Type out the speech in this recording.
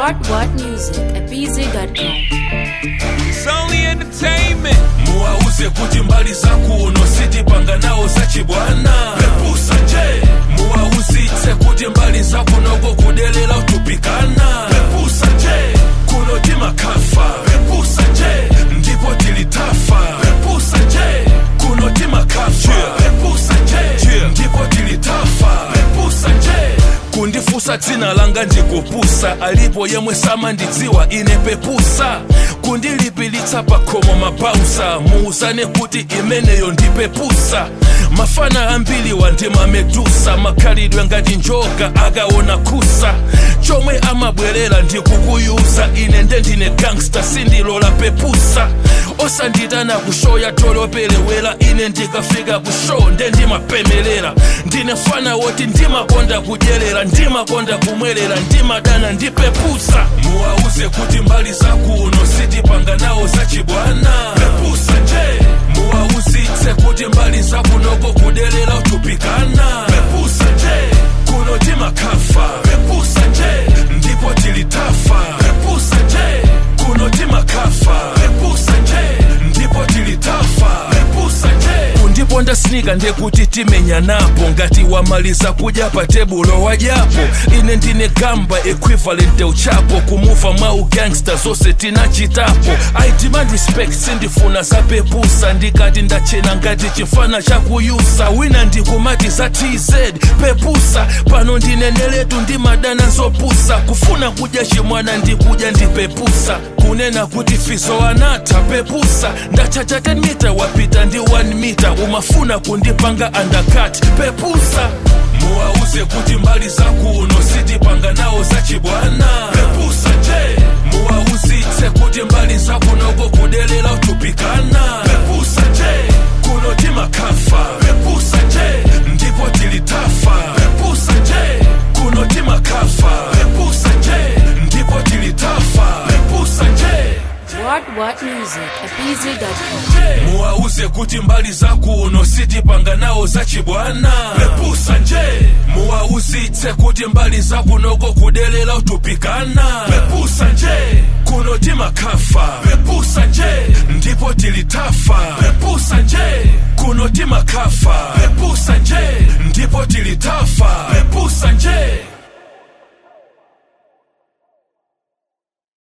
What What Music at BZ.com. It's only entertainment. muwauze kuti mbali zakuno sitipanga nawo zachibwana pepusa nje muwauzitse kuti mbali zakunoko kudelera utupikana pepusa nje kuno timakafa pepusa nje ndipo tilitafa pepusa nje kuno timakafa pepusa nje ndipo tilitafa pepusa nje kundifusa dzina langa ndikupusa alipo yemwe samandidziwa ine pepusa kundilipilitsa pakhomo mabausa muuzane kuti imeneyo ndipepusa mafana ambiri wandimamedusa makhalidwe ngati njoka akaona kusa chomwe amabwerera ndikukuyuza ine ndendine gangsta sindilola pepusa osanditana kushoya tolopelewera ine ndikafika kushow ndendimapemelera ndine fana woti ndimakonda kudyerera ndimakonda kumwerera ndimadana ndipepusa muwauze kuti mbali zakuno sitipanga nawo zachibwana pepusa nje muwauzitse kuti mbali zakunoko kudelera utupikana pepusa nje kuno timakafa pepusa nje ndipo tilitafa pepusa nje kuno timakafa pepusa nje ndipo tilitafa pepusa nje kundiponda snika ndekuti timenya napo ngati wamaliza kudya pa tebulo wadyapo ine ndine gamba equivalent uchapo kumuva mwa ugangsta zonse tinachitapo i demand respect sindifuna zapepusa ndikati ndachena ngati chifana chakuyusa wina ndikumati za tz pepusa pano ndineneletu ndimadana zopusa kufuna kudya chimwana ndikudya ndipepusa kunena kuti fizo anatha pepusa ndachacha 10 mita wapita ndi 1 mita umafuna kundipanga undercut pepusa muwauze kuti mbali zakuno sitipanga nawo zachibwana pepusa nje muwauzitse kuti mbali zakunoko kudelera utupikana pepusa nje kuno timakafa pepusa nje ndipo tilitafa pepusa nje kuno timakafa pepusa nje ndipo tilitafa pepusa nje What What Music at BZ.com. muwauze kuti mbali zakuno sitipanga nawo zachibwana pepusa nje muwauzitse kuti mbali zakunoko kudelera utupikana pepusa nje kuno timakafa pepusa nje ndipo tilitafa pepusa nje kuno timakafa pepusa nje ndipo tilitafa pepusa nje